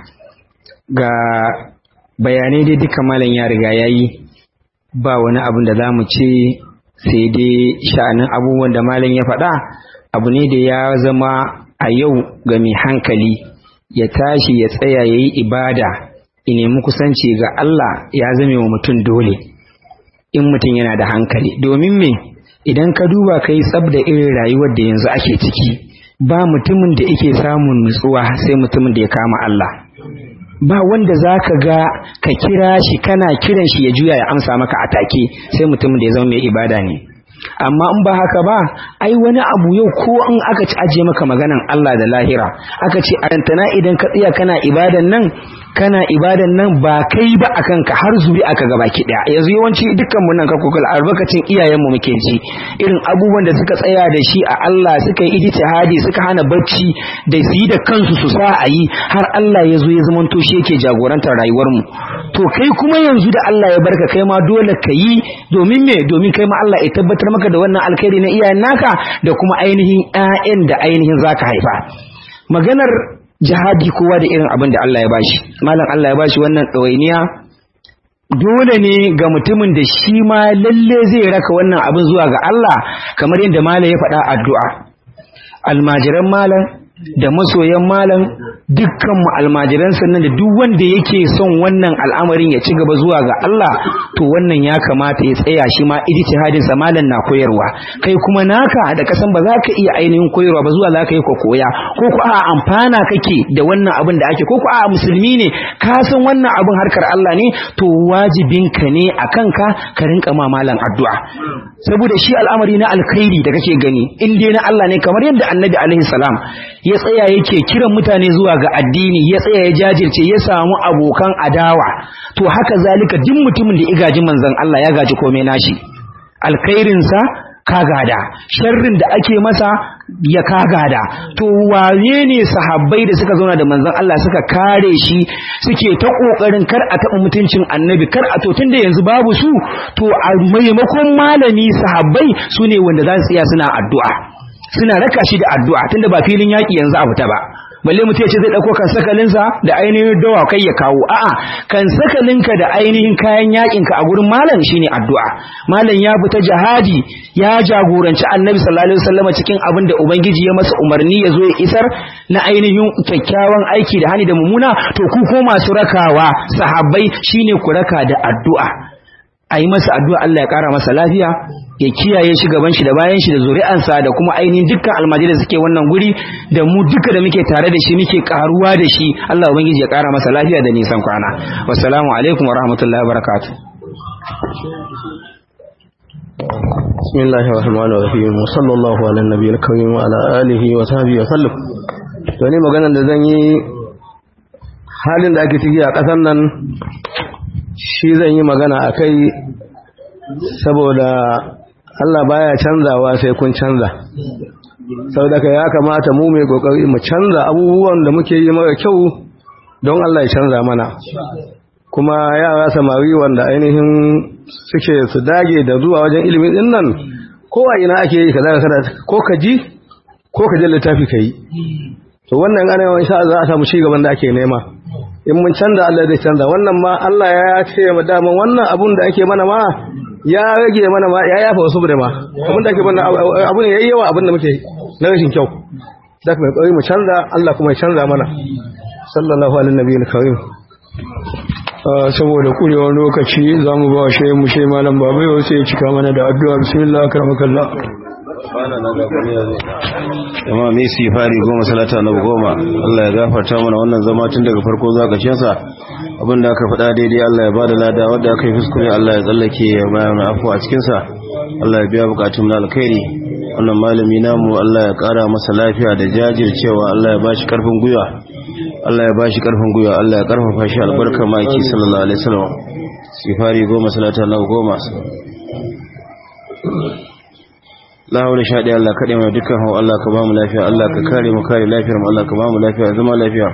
ga bayanai dai duka malam ya riga yayi ba wani abin da zamu ce sai dai sha'anin abubuwan da malam ya faɗa abu ne da ya zama a yau ga mai hankali ya tashi ya tsaya yayi ibada ya nemi kusanci ga Allah ya zame wa mutum dole in mutum yana da hankali domin me idan ka duba ka yi tsab da irin rayuwar da yanzu ake ciki ba mutumin da yake samun nutsuwa sai mutumin da ya kama Allah ba wanda za ka ga ka kira shi kana kiran shi ya juya ya amsa maka a take sai mutumin da ya zama mai ibada ne amma in ba haka ba ai wani abu yau ko in aka ci ajiye maka maganan Allah da lahira aka ce arantana idan ka tsaya kana ibadan nan kana ibadan nan ba kai ba a kanka har zuri aka gaba ki daya yanzu yawanci dukkan mu nan ka kokal albarkacin iyayen mu muke ji irin abubuwan da suka tsaya da shi a Allah suka yi ijtihadi suka hana bacci da su yi da kansu su sa a yi har Allah ya zo ya zama to shi yake jagorantar rayuwar mu to kai kuma yanzu da Allah ya barka kai ma dole ka yi domin me domin kai ma Allah ya tabbatar maka da wannan alkhairi na iyayen naka da kuma ainihin ƴaƴan da ainihin zaka haifa maganar jihadi kowa da irin abin da Allah ya bashi malam Allah ya bashi wannan ɗawainiya dole ne ga mutumin da shi ma lalle zai raka wannan abin zuwa ga Allah kamar yadda malam ya faɗa addu'a almajiran malam da masoyan malam dukkan mu almajiran sannan da duk wanda yake son wannan al'amarin ya ci gaba zuwa ga Allah to wannan ya kamata ya tsaya shi ma ijtihadin sa malam na koyarwa kai kuma naka da kasan ba za ka iya ainihin koyarwa ba zuwa za ka yi ka koya ko ku a amfana kake da wannan abin da ake ko ku a musulmi ne ka san wannan abin harkar Allah ne to wajibin ka ne akan ka ka rinka ma malam addu'a saboda shi al'amari na alkhairi da kake gani in dai na Allah ne kamar yadda annabi alaihi salam ya tsaya yake kiran mutane zuwa ga addini ya tsaya ya jajirce ya samu abokan adawa to haka zalika duk mutumin da ya gaji manzon Allah ya gaji komai nashi alkhairinsa ka gada sharrin da ake masa ya ka gada to wane ne sahabbai da suka zauna da manzon Allah suka kare shi suke ta kokarin kar a taɓa mutuncin annabi kar a to tunda yanzu babu su to a maimakon malami sahabbai su ne wanda za su iya suna addu'a suna raka shi da addu'a tunda ba filin yaƙi yanzu a fita ba balle mutum ya ce zai ɗauko kan sakalinsa da ainihin dawa kai ya kawo a'a kan sakalinka da ainihin kayan yaƙinka a gurin malam shine addu'a malam ya fita jihadi ya jagoranci annabi sallallahu alaihi wasallam cikin abin da ubangiji ya masa umarni ya zo ya isar na ainihin kyakkyawan aiki da hani da mummuna to ku ko masu rakawa sahabbai shine ku raka da addu'a a yi masa addu'a Allah ya ƙara masa lafiya ya kiyaye shi gaban shi da bayan shi da zuri'ansa da kuma ainihin dukkan almajirai da suke wannan guri da mu duka da muke tare da shi muke karuwa da shi Allah ubangiji ya ƙara masa lafiya da nisan kwana wassalamu alaikum wa rahmatullahi wa barakatuh bismillahir rahmanir rahim wa sallallahu ala nabiyil karim wa ala alihi wa sahbihi wa sallam to ne maganar da zan yi halin da ake ciki a ƙasar nan shi zan yi magana akai saboda Allah baya canzawa sai kun canza saboda ya kamata mu mai kokari mu canza abubuwan da muke yi mara kyau don Allah ya canza mana kuma yara samari wanda ainihin suke su dage da zuwa wajen ilimin din nan ko a ina ake yi kaza kaza ko ka ji ko ka je littafi ka yi to wannan ana yawan sha za a samu ci gaban da ake nema in mun canza Allah zai canza wannan ma Allah ya ce mu dama wannan abun da ake mana ma ya rage mana ma ya yafa wasu da ma abun da ake mana abun yayi yawa abun da muke na rashin kyau da kuma kokari mu canza Allah kuma ya canza mana sallallahu alaihi nabiyil karim saboda kurewar lokaci za mu ba shi mu shi malam babu yau sai ya cika mana da addu'a bismillah karamakallah amma mai sifari goma salata na goma Allah ya gafarta mana wannan zama tun daga farko za ka cinsa abinda aka faɗa daidai Allah ya bada lada wadda aka yi fuskure Allah ya tsallake ya bayan afu a cikinsa Allah ya biya bukatun na alkhairi wannan malami namu Allah ya ƙara masa lafiya da jajircewa Allah ya bashi karfin gwiwa Allah ya bashi karfin gwiwa Allah ya karfafa shi albarkar maki sallallahu alaihi wasallam sifari goma salata na goma la haula sha ɗaya Allah kaɗai mai dukkan hau Allah ka ba mu lafiya Allah ka kare mu kare lafiyar mu Allah ka ba mu lafiya zama lafiya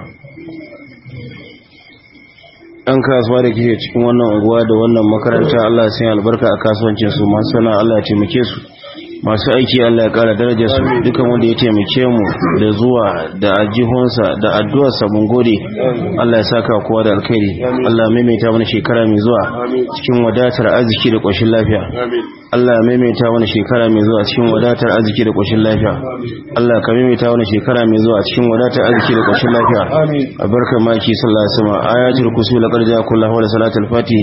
ɗan kasuwa da ke cikin wannan unguwa da wannan makaranta Allah sai albarka a kasuwancin su masu sana Allah ya taimake su masu aiki Allah ya kara darajar su dukan wanda ya taimake mu da zuwa da ajihunsa da addu'arsa mun gode Allah ya saka kowa da alkhairi Allah maimaita mana shekara mai zuwa cikin wadatar arziki da ƙoshin lafiya Allah maimaita mana shekara mai zuwa cikin wadatar arziki da ƙoshin lafiya Allah ka maimaita mana shekara mai zuwa cikin wadatar arziki da ƙoshin lafiya albarkar maki sallallahu alaihi wasallam ayatul kursi laqad ja'a kullu wa salatul fatih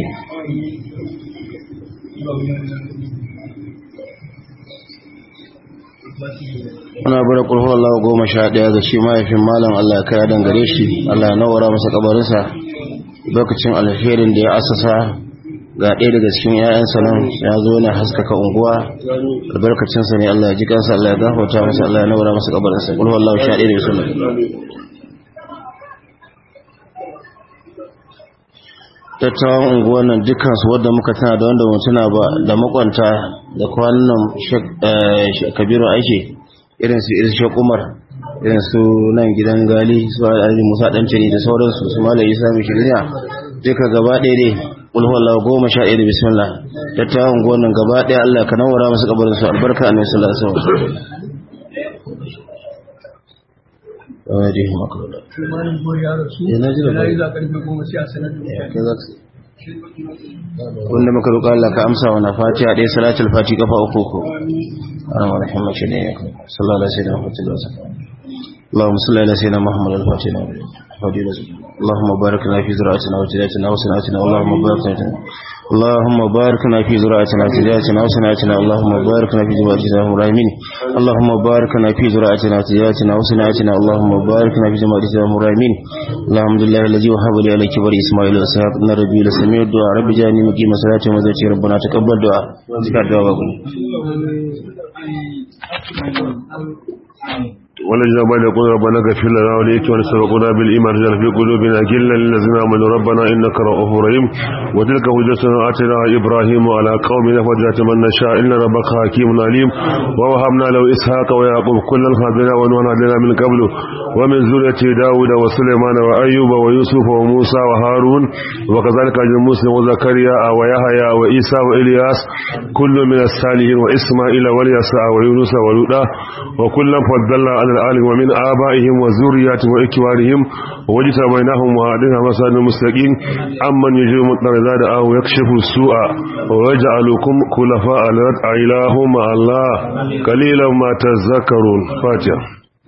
muna bara kulhu Allah goma sha ɗaya ga shi mahaifin malam Allah ya kaya dangare shi Allah ya nawara masa kabarinsa lokacin alherin da ya asasa ga ɗaya daga cikin ‘ya'yansa nan ya zo na haskaka unguwa albarkacinsa ne Allah ya ji kansa Allah ya gafarta masa Allah ya nawara masa kabarinsa kulhu Allah sha ɗaya da suna tattawan unguwan nan dukansu wadda muka tana da wanda mutuna ba da makwanta da kwanan kabiru ake irin su irin shakumar irin su nan gidan gali su alhaji musa ɗancani da sauransu su mala isa mai shirya duka gaba ɗaya dai ulhuwallah goma sha ɗaya da bismillah tattawan unguwan nan gaba ɗaya allah ka nawara masu kabarin su albarka a nasu lasa wanda muka roƙa Allah ka amsa wa na fatiha ɗaya salatul fati kafa uku ko ana wa rahimar shi ne ya kai sallallahu alaihi wasallam wa اللهم صل على سيدنا محمد الفاتح اللهم بارك لنا في زراعتنا وتجارتنا وصناعتنا اللهم بارك لنا اللهم بارك لنا في زراعتنا وتجارتنا وصناعتنا اللهم بارك لنا في زراعتنا ومراهمين اللهم بارك لنا في زراعتنا وتجارتنا وصناعتنا اللهم بارك لنا في زراعتنا ومراهمين الحمد لله الذي وهب لي على كبر اسماعيل واسحاق ان ربي لسميع الدعاء رب جعلني مقيم الصلاه وزكي ربنا تقبل دعاء ذكر دعاء ولجنا بين يقول ربنا اغفر لنا ولإخواننا سبقونا بالإيمان رجال في قلوبنا غلا للذين آمنوا ربنا إنك رؤوف رحيم وتلك حجتنا آتيناها إبراهيم على قومنا فجاءت من نشاء إن ربك حكيم عليم ووهبنا له إسحاق ويعقوب كلا هدينا ونوحا هدينا من قبل ومن ذريته داود وسليمان وأيوب ويوسف وموسى وهارون وكذلك أجل موسى وزكريا ويحيى وإيسى وإلياس كل من الصالحين وإسماعيل واليسع ويونس ولوطا وكلا فضلنا على العالم ومن آبائهم وذرياتهم وإكوارهم وجتبيناهم وهدينا مساجد المستقيم أمن يجيب مطر ذات أو يكشف السوء ويجعلكم خلفاء الأرض إله مع الله قليلا ما تذكرون فاتحة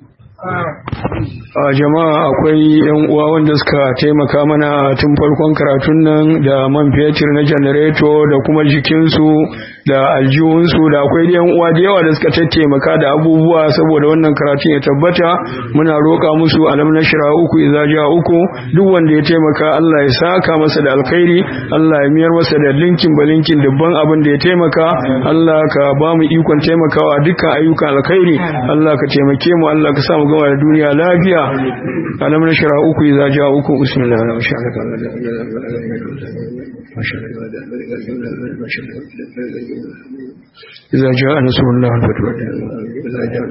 a jama'a akwai yan uwa wanda suka taimaka mana tun farkon karatun nan da man fetur na janareto da kuma jikinsu da aljihunsu da akwai yan uwa da yawa da suka taimaka da abubuwa saboda wannan karatun ya tabbata muna roƙa musu alam na shira uku idza ja uku duk wanda ya taimaka Allah ya saka masa da alkhairi Allah ya miyar masa da linkin balinkin dubban abin da ya taimaka Allah ka ba mu ikon taimakawa dukkan ayyukan alkhairi Allah ka taimake mu Allah ka sa mu gama da duniya lafiya alam na shara uku idza ja uku bismillahir rahmanir rahim إذا جاء نصر الله والفتح إذا جاء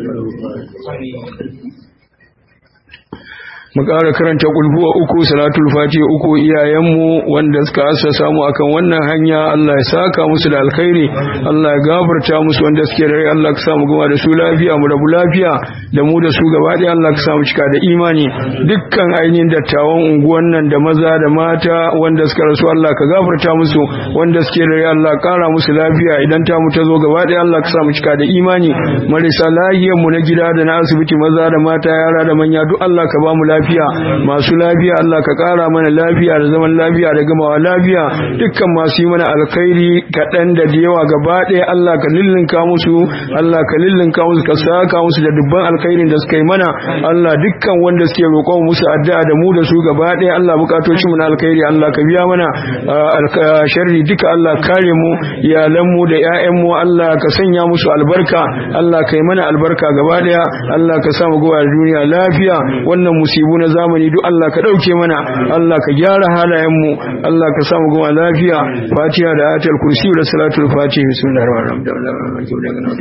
mu ƙara karanta kulhuwa uku salatul fatiha uku iyayenmu wanda suka assasa mu akan wannan hanya Allah ya saka musu da alkhairi Allah ya gafarta musu wanda suke da rai Allah ka sa mu gama da su lafiya mu rabu lafiya da mu da su gaba ɗaya Allah ka sa mu cika da imani dukkan ainihin dattawan unguwan nan da maza da mata wanda suka rasu Allah ka gafarta musu wanda suke da rai Allah ƙara musu lafiya idan ta mu ta zo gaba ɗaya Allah ka sa mu cika da imani marisa lahiyar mu na gida da na asibiti maza da mata yara da manya duk Allah ka ba mu lafiya lafiya masu lafiya Allah ka ƙara mana lafiya da zaman lafiya da gamawa lafiya dukkan masu yi mana alkhairi kaɗan da da yawa gaba ɗaya Allah ka lillinka musu Allah ka lillinka musu ka saka musu da dubban alkhairin da suka yi mana Allah dukkan wanda suke roƙon musu addu'a da mu da su gaba ɗaya Allah bukatocin mu na alkhairi Allah ka biya mana sharri duka Allah kare mu iyalan mu da ƴaƴan mu Allah ka sanya musu albarka Allah ka yi mana albarka gaba ɗaya Allah ka sa mu gowa duniya lafiya wannan musibu na zamani duk Allah ka dauke mana Allah ka gyara halayen mu Allah ka samu goma lafiya Fatiha da ayatul kursi da salatul fatiha bismillahir rahmanir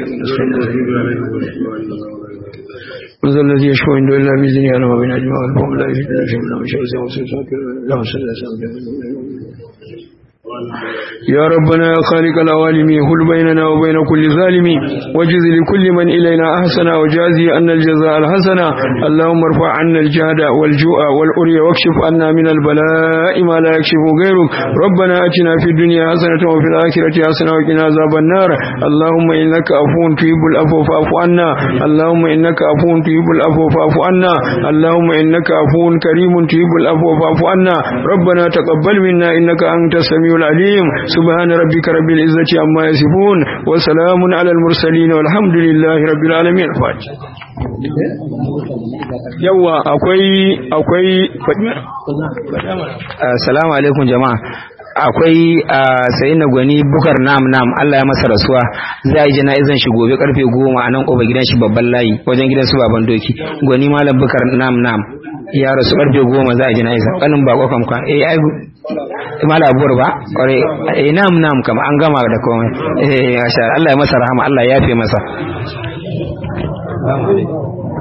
rahim وذا الذي يشفع عنده إلا بإذنه على ما بين أجمع الفهم لا يجد شيء من أمر شيء وسيساك اللهم صل على سيدنا يا ربنا يا خالق العوالم هل بيننا وبين كل ظالم وجز لكل من إلينا أحسن وجازي أن الجزاء الحسن اللهم ارفع عنا الجهد والجوع والأري واكشف عنا من البلاء ما لا يكشف غيرك ربنا أتنا في الدنيا حسنة وفي الآخرة حسنة وقنا عذاب النار اللهم إنك عفو تحب العفو فاعف عنا اللهم إنك عفو تحب العفو فاعف عنا اللهم إنك عفو كريم تحب العفو فاعف عنا ربنا تقبل منا إنك أنت السميع العليم سبحان ربك رب العزة عما يصفون وسلام على المرسلين والحمد لله رب العالمين فاتح yawa akwai akwai assalamu alaikum jama'a akwai sayi na gwani bukar nam nam Allah ya masa rasuwa za a yi jana'izan shi gobe karfe goma a nan ƙofa gidan shi babban layi wajen gidan su baban doki gwani malam bukar nam nam ya rasu karfe goma za a yi jana'izan kanin bako kam kan eh ai mala abuwar ba kware eh nam nam kam an gama da komai eh masha Allah ya masa rahama Allah ya yafe masa